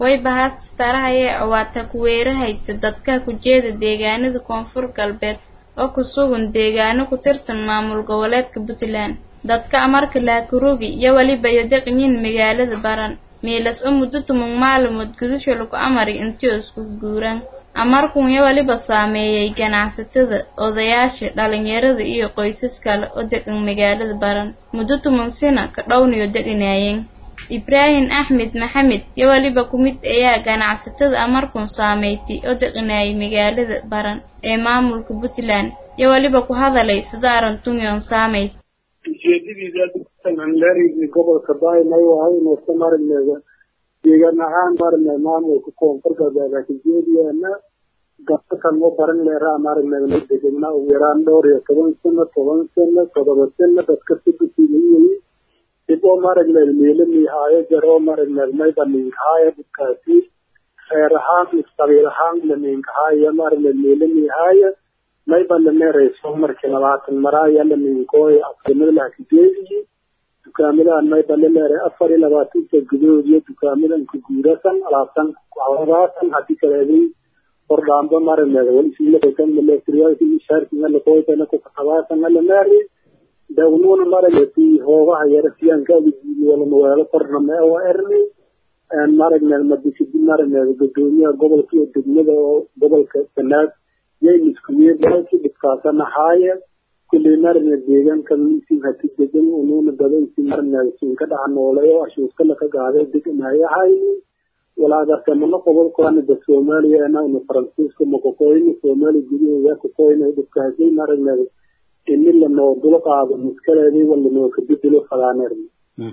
way bahaastarahaye awaata kuweerahayta dadka kujeeda deegaanada koonfur galbeed oo ku sugan deegaano ku tirsan maamul goboleedka puntland dadka amarka laakurogi iyo weliba iyo deqnyin magaalada baran meelas oo muddo tumug maalmood gudasho lagu amari intii isku guuraan amarkun iyo weliba saameeyay ganacsatada odayaasha dhalinyarada iyo qoysas kale oo degan magaalada baran muddo tuman sina ka dhowniyo deganaayeen ibraahim axmed maxamed iyo weliba ku mid ayaa ganacsatada amarkun saameeytay oo deqanaayay magaalada baran ee maamulka puntland iyo weliba ku hadalay sida arantunion saameyd ujeedadiisa gobolka baymay wahay inaysa marinayda deegaan ahaan marinay maamulka koonfur galbeed kajeediyaana gabsakan ma baran leeraa marinayda la degana ugu yaraan dhowr iyo toban sano toban sano todoba sano dadka sudasiilayay dib oo marinayda meelo miihaayo jar oo marinayda mayba ninkahaayo dadkaasi reer ahaan isqabiil ahaan la ninkahaayo marinayda meelo miihaayo mayba la meerayso markii labaatan maraaya la ninkooy afrimada lahakijeediyi dukaamadan mayba la leeray afar iyo labaatanka gudahood iyo dukaamadan ku guurasan alaabtan kuhawraasan hadii kaleeday hordhaamba marineeda walishaarkingalaqoytana kukakabaasan alameeri dawnuuna marineti hoogaha yara siyaankaada jiidiyalamawelo korname oo erni marineed madisidi marineeda gudoomiyaha gobolka iyo degmada oo gobolka sanaad yayniskuyeedalki dhibkaasanahaaya kulley marineed deegaanka misin hati degan unuuna dadansi marineed siinka dhaca noolay oo ashuuskala ka gaaday deganayahay walaadartamano gobolkoana da soomaaliya anauna faransiiska makokoyna soomaaliya gudaheeda kokoyna dhibkaasay marineed ini lanoo dulo qaado miskaleedii walanoo kabedelo fadaaneerna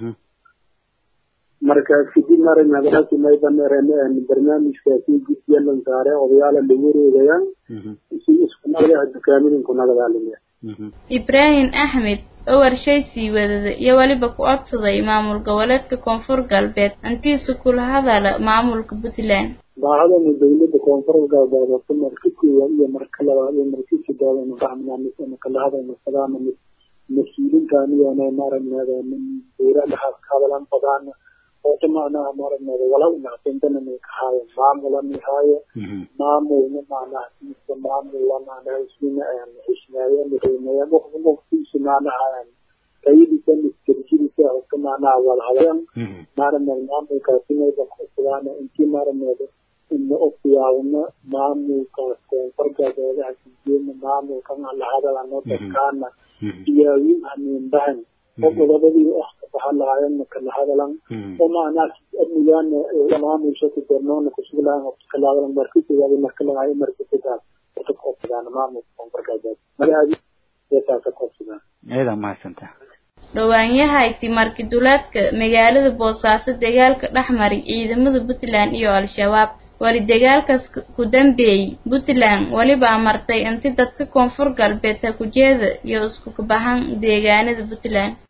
marka kadib marinadalaki maybaneeren barnaamijkaasi guddiya lan saare odayaala lagu wareegayaan si isku nagadaha dukaamadan ku nagadaalaya ibraahim axmed oo warshay sii wadada iyo weliba ku codsaday maamul goboleedka koonfur galbeed intiisu kula hadala maamulka puntland baahadana dawladda koonfur galbeed horta marka koowaad iyo marka labaad iyo marka saddexaad aynu fahmnaa kala hadayno fadaana mas-uulintaan iyona maaragneeda dowladahaas ka hadalan fadaana horta macnaha maaragneeda walaw inactintana may kahaayo maamula mihaayo maamulna macnaha kiisa maamula macnaha isuna xishmeeya mireemeya waqtiisa macnaha tayadiisa miskarjidisa horta macnaha walhadayan maaragneeda maamulkaasi mayba kusugaana intii maaragneeda ina ofiyaawna maamulkaas koonfur galbeedaha sijeena maamulkan ala hadalano dadkaana iyaawin haniinbahan oo gobobadii wax ka bahan lahaayeenna kala hadalan oo macnaha amnigaana maamulsha ku dornoona kusuglahan kalahadalan markii koowaad marka lagaayo markii saddex wata koobsadaan maamulka koonfur galbeed magacaadi eetaasa koobsadaan eeda mahadsantaa dhowaanyahayti markiduleedka magaalada boosaaso dagaalka dhexmari ciidamada puntland iyo al-shabaab wali dagaalkaas ku dambeeyey puntland weliba amartay inti dadka koonfur galbeed ha kujeeda iyo isku kabaxan deegaanada puntland